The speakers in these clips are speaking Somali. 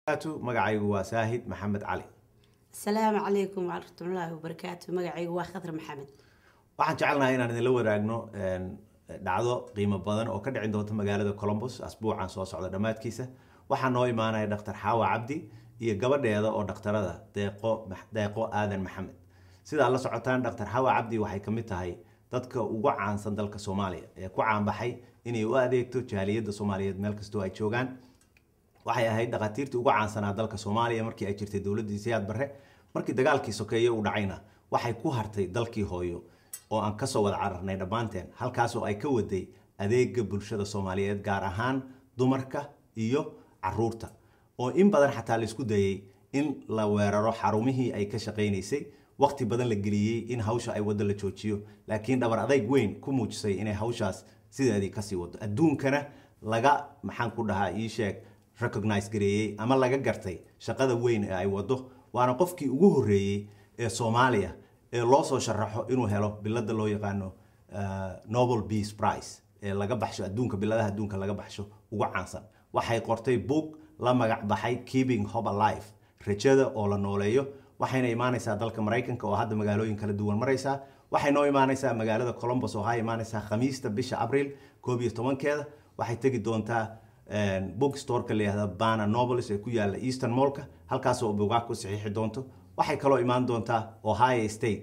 magacaygu waa saahid maxamed cali asalaamu calaykum waraxmatullaahi wabarakaatu magacaygu waa khadar maxamed waxaan jecelnahay inaan idinla wadaagno dhacdo qiimo badan oo ka dhicin doonta magaalada colombos asbuucan soo socda dhammaadkiisa waxaa noo imaanaya dhaktar xaawa cabdi iyo gabadheeda oo dhakhtarada deeqo deeqo aadan maxamed sidaa la socotaan dhaktar xaawa cabdi waxay ka mid tahay dadka ugu caansan dalka soomaaliya ee ku caanbaxay inay u adeegto jaaliyadda soomaaliyeed meel kastoo ay joogaan waxay ahayd dhakhaatiirtii ugu caansanaa dalka soomaaliya markii ay jirtay dowladdii siyaad barre markii dagaalkii sokeeye uu dhacayna waxay ku hartay dalkii hooyo oo aan kasoo wada cararnay dhammaanteen halkaasoo ay ka waday adeega bulshada soomaaliyeed gaar ahaan dumarka iyo caruurta oo in badan xataa laisku dayay in la weeraro xarumihii ay ka shaqaynaysay waqti badan la geliyey in hawsha ay waddo la joojiyo laakiin dhabar adayg weyn ku muujisay inay hawshaas sideedii kasii wado adduunkana laga maxaan ku dhahaa ii sheeg recognize gareeyey ama laga gartay shaqada weyn ee ay wado waana qofkii ugu horreeyey ee soomaaliya ee loo soo sharaxo inuu helo bilada loo yaqaano nobel peace price ee laga baxsho adduunka biladaha adduunka laga baxsho ugu caansan waxay qortay book la magac baxay keeping hope alive rajada oo la nooleeyo waxayna imaanaysaa dalka maraykanka oo hadda magaalooyin kala duwan maraysaa waxay noo imaanaysaa magaalada colombos oo ha imaanaysaa khamiista bisha abriil koob iyo tobankeeda waxay tegi doontaa bookstore-ka layihahda bana novelis ee ku yaala eastern mollka halkaasoo bugaag ku saxiixi doonto waxay kaloo imaan doontaa ohio state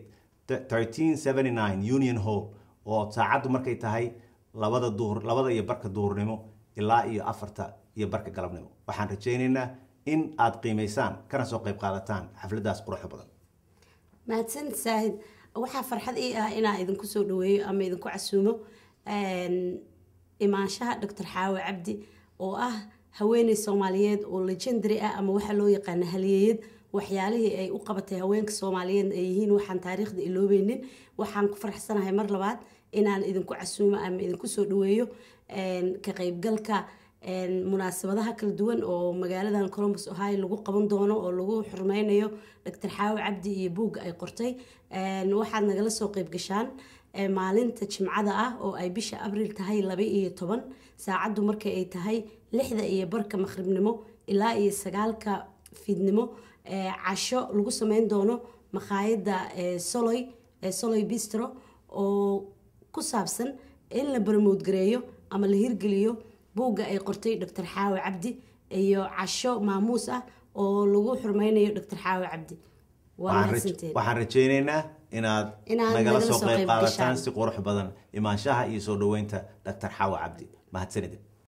union hall oo saacaddu markay tahay labada duhur labada iyo barka duhurnimo ilaa iyo afarta iyo barka galabnimo waxaan rajaynaynaa in aad qiimaysaan kana soo qayb qaadataan xafladaas quruxda badan mahadsan saahid waxaa farxad ii ah inaan idinku soo dhaweeyo ama idinku casuumo imaanshaha doctor xaawe cabdi oo ah haweeney soomaaliyeed oo legendary ah ama waxaa loo yaqaana halyeeyad waxyaalihii ay u qabatay haweenka soomaaliyeed ay yihiin waxaan taariikhda iloobeynin waxaan ku faraxsanahay mar labaad inaan idinku casuumo ama idinku soo dhaweeyo ka qaybgalka munaasabadaha kala duwan oo magaaladan colombus ohio lagu qaban doono oo lagu xurmeynayo doctor xaawe cabdi iyo buugga ay qortay waxaad nagala soo qeybgashaan maalinta jimcada ah oo ay bisha abriil tahay laba iyo toban saacaddu markay ay tahay lixda iyo barka maqribnimo ilaa iyo sagaalka fiidnimo casho lagu sameyn doono makhaayadda soloy soloy bistro oo ku saabsan in la barmoodgareeyo ama la hirgeliyo buugga ay qortay doctor xaawe cabdi iyo casho maamuus ah oo lagu xurmeynayo doctor xaawe cabdi waxaan rajaynaynaa inaad nagala soo qayb qaadataan si qurux badan imaanshaha iyo soo dhaweynta doctor xaawe cabdi mahadsanidin